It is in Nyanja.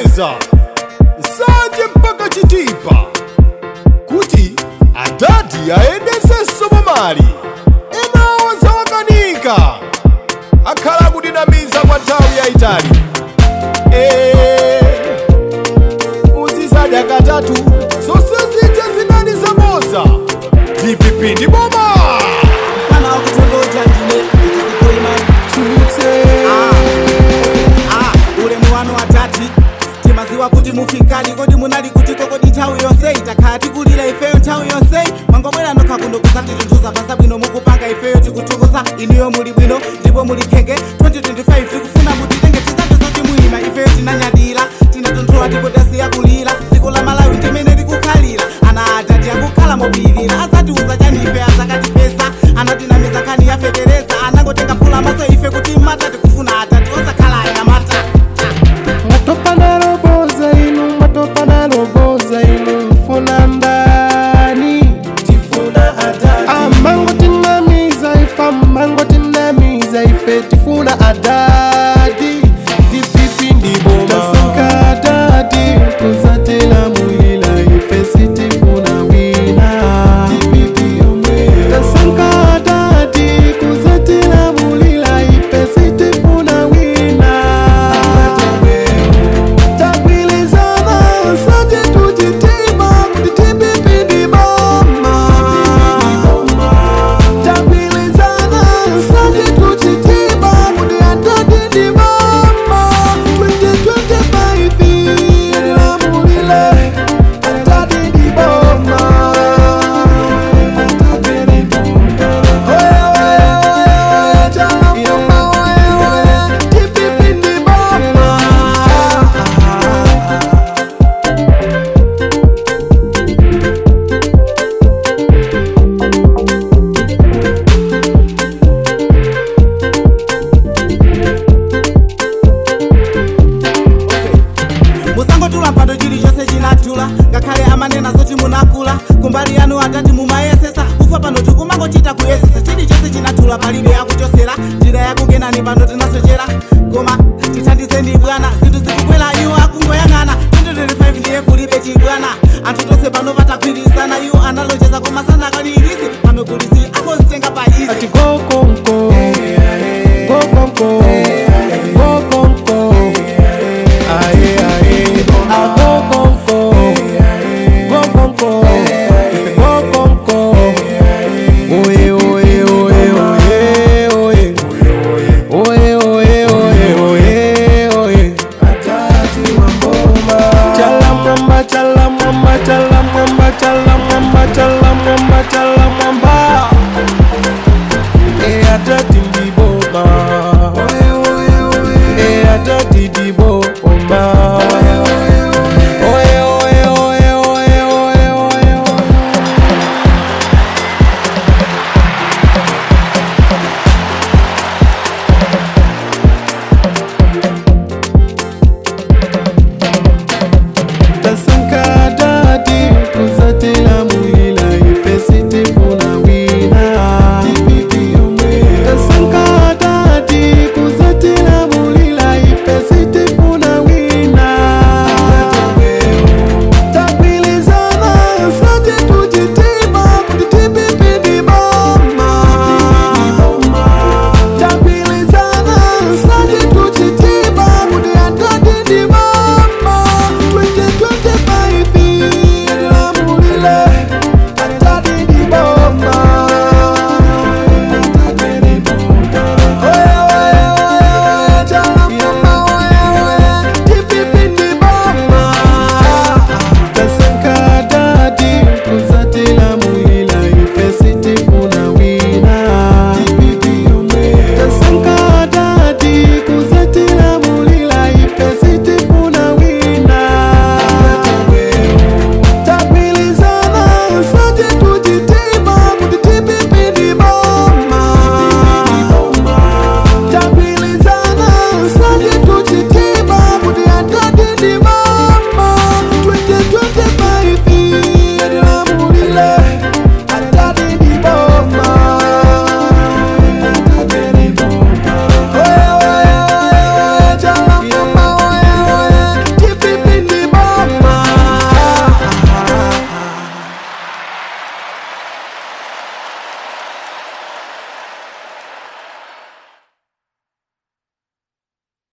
kucheza nsanje mpaka chitipa kuti adadi ayendesenso mamali enawo zawakanika akhala kudinamiza kwa nthawi yayitali Eh, uzizadya katatu zonse zija zinali zamoza dpp ndi boma kana wakutongoja ndine itikupoima Ah, ulemu wanu watati timaziwa kuti mufikadi kodi munali kutiko kodi nthawi yonse itakhala tikulira ifeyo nthawi yonse mwangobwera nokha kuno kusatitunthuza pasa bwino mukupanga ifeyo tikuthukusa iniyo muli bwino ndipo muli khenge 2025 tikufuna mutitenge tisape zoti muyima ifeyo tinanyadira tinatunthula ndipo tasiya kulira dziko la malawi ndimene tikukhalira ana atati akukhala mobilira asatiuza chani ife azakatipesa anatinamiza nkhani yafetereza anangotenga phula maso ife kuti mata tikufuna atati osakhala anyamata Mwatopa na roboza inu, mwatopa na roboza inu, mfuna ndani tifuna adadi. Amango tinamiza ifa, mango tinamiza ife, tifuna adadi. Dipipi ndiboma. Tasanka adadi, kuzatela mulila ife, sitifuna wina. Dipipi omwe. Tasanka adadi, kuzatela mulila ife, sitifuna wina. Tagwilizana sote tujitima kuti tipipindi boma Tagwilizana sote tujitima kuti atadindi boma 2025 ililamulile atadindi boma Oye, oye, oye, chala mama, oye, oye, tipipindi boma musangotula mpando chilichonse chinatula ngakhale amanena zoti munakula kumbali yanu atati mumayesesa kufa pano tikumangochita kuyesesa chilichonse chinatula palibe yakuchosera njira yakukenani pano tinasochera koma tithandizeni bwana zinthu zikubwera iwo akungoyang'ana 2025 ndiye kulibe chibwana anthu tonse pano patagwirizana iwo analonjeza koma sanakanirisi pano kulisi akozitenga pa izi ati go konko go konko go konko aye aye a go konko go konko ife go konko oye oye oye oye oye oye oye oye oye oye atati wamboma chala mwamba chala mwamba chala mwamba chala mwamba chala mwamba chala mwamba e atati ndiboma e atati ndiboma